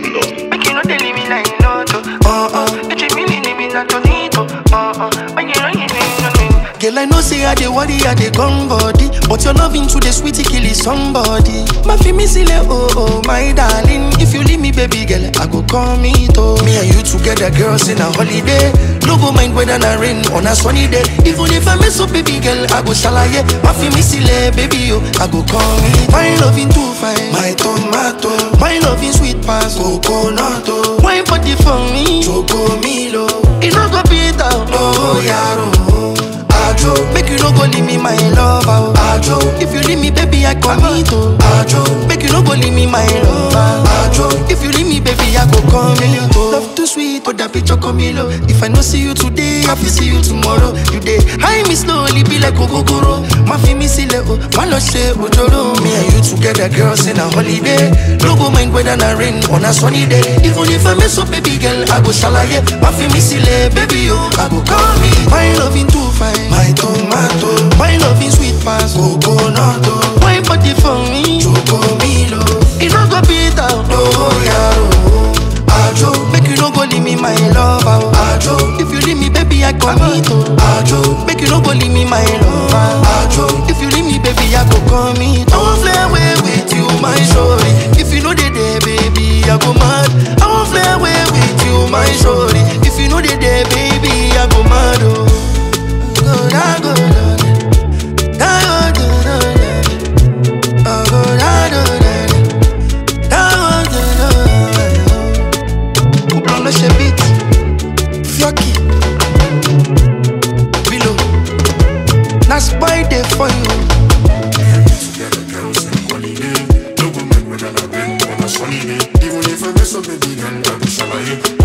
Make you no tell me like you know to. Uh uh. Get you really need me not to need to. Uh uh. When you know you need me. Girl, I know say I dey worry, I dey come body But your loving to the sweetie kill is somebody My fi me sile, oh oh, my darling If you leave me, baby girl, I go call me to Me and you together, girls, in a holiday No go mind whether na rain on a sunny day Even if I mess up, baby girl, I go shalaye My fi me sile, baby, oh, I go call me My loving too fine, my tomato My loving sweet pass, coconut, oh Wine party for me, choco milo It no go beat out, oh, yaro Ajo, make you no go leave me my lover. Ajo, if you leave me, baby, I commit. oh. Ajo, make you no go leave me my lover. Ajo, if you leave me, baby, I go come in. Love too sweet, put that picture come in. If I no see you today, I will see you tomorrow. You day, high me slowly, be like Ogogoro. Ma fi me sile oh, ma lo she ojoro. Me and you together, girls in a holiday. No go mind whether na rain on a sunny day. Even if I mess up, baby girl, I go shalaye. Ma fi me sile, baby, oh, I go call me. My loving too fine. My tomato, my loving sweet pass, coconut, oh. Wine party for me, choco milo. It no go beat out, oh yaro. Ajo, make you no go leave me my lover. oh. Ajo, if you leave me, baby, I commit. oh. Ajo, make you no go leave me my lover. Ajo, if you leave me, baby, I go commit. I won't fly away with you, my shorty. If you know they there, baby, I go mad. I won't fly away with you, my shorty. If you know they there, baby, I go mad. Oh. Go, da, go, da, da, go, da, da, da. Oh, go, da, da, da, da. Da, go, da, da, da. Couple le beat. Fioki. Willow. That's why they for you. Together, girls in holiday. No go mind whether na rain or na sunny day. Even if I mess up, baby girl, I go shalaye.